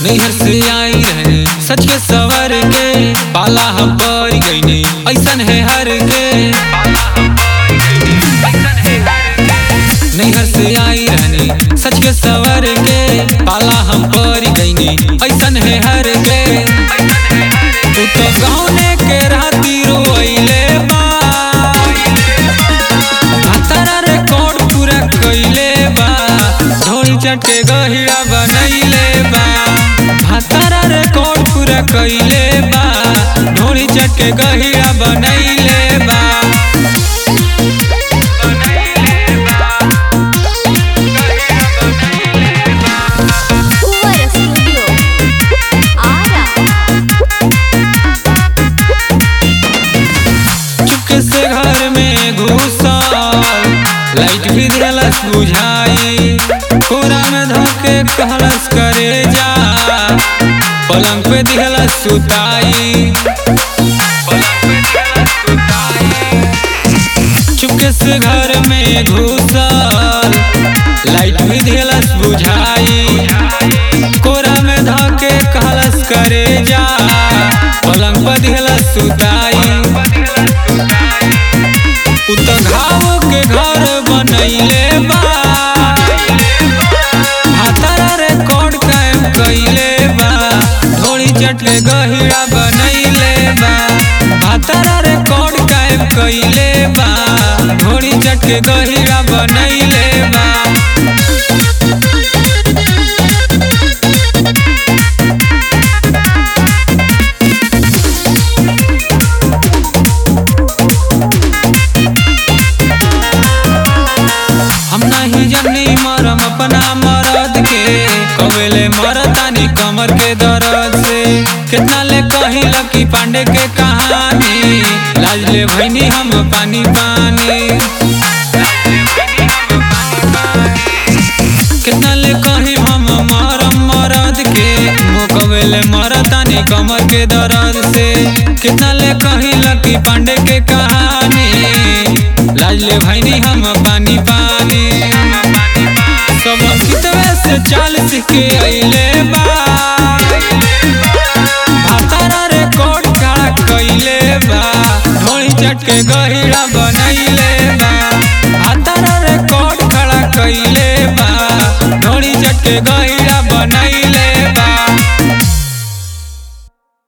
नैहर से आई रहे सच के सवर के पाला हम पर गईने ऐसन है हर के नैहर से आई रहने सच के सवर के पाला हम पर गईने ऐसन है हर के तू तो गाँव के राती रोइले बा भातारा रिकॉर्ड पूरा कइले बा ढोली चटे गहिरा बनैले बा भातारा रिकॉर्ड पूरा कइले बा ढोली चटे गहिरा बनैले बा Fuera Studio. Ara. चुपके से घर में घुसल लाइट भी दिलस बुझाई पूरा में धोके कहलस करे जा पलंग पे दिहलस सुताई चुपके से घर में घुसल लाइट भी दिलस बुझाई कोरा में धोके कहलस करे जा पलंग पर दिहलस सुताई उ त घाव के घर बनैले बा हातारा रिकॉर्ड कायम कइले बा ढोली चटले गहिरा बनैले बा हातारा रिकॉर्ड कायम कइले बा ढोली चटके गहिरा बनैले बा हम नहीं जनी मरम अपना मरद के कवेले मरतानी कमर के दर्द से कितना ले कही लकी पांडे के कहानी लाज ले भैनी हम पानी पानी कितना ले कही हम मरम मरद के मुकवेले मरतानी कमर के दर्द से कितना ले कही लकी पांडे के कहानी लाज ले भैनी हम पानी पानी सब कितवे से चाल सीख के अइले बा भातारा रिकॉर्ड खड़ा कइले बा ढोली चटके गहिरा बनैले बा भातारा रिकॉर्ड खड़ा कइले बा ढोली चटके गहिरा बनैले